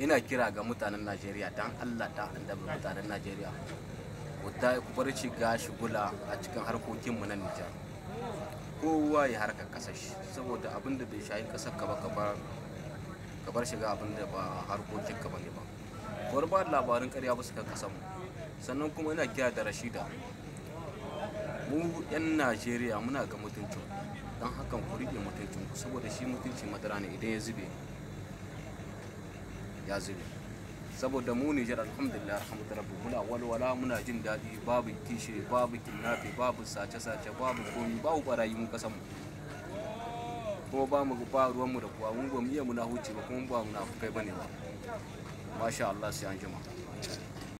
ina kira ga mutanen najeriya dan allah ta annabi mutanen najeriya ku ta ku bar shiga shigula a cikin harkokinmu na nijar kowa ya harkar kasar shi saboda abin da bai shayi kasar ka ba ka bar ka bar shiga abin da ba harkokin ka bane ba bar ba labarin karya ba su kan kasar mu sannan kuma ina kira da rashida mu yan najeriya muna ga mutuncin don hakan ku rike mutuncin ku saboda shi mutunci madara ne idan ya zube ya zube saboda mu Nijar alhamdulillah alhamdulillah rabbi muna walwala muna jin daɗi babu kishi babu kidnapping babu sace-sace babu komi babu barayi mun kasan mu kuma ba mu ba ruwan mu da kuwa mun ba mu iya muna huce ba kuma ba mu na kai bane ba masha Allah sai an jima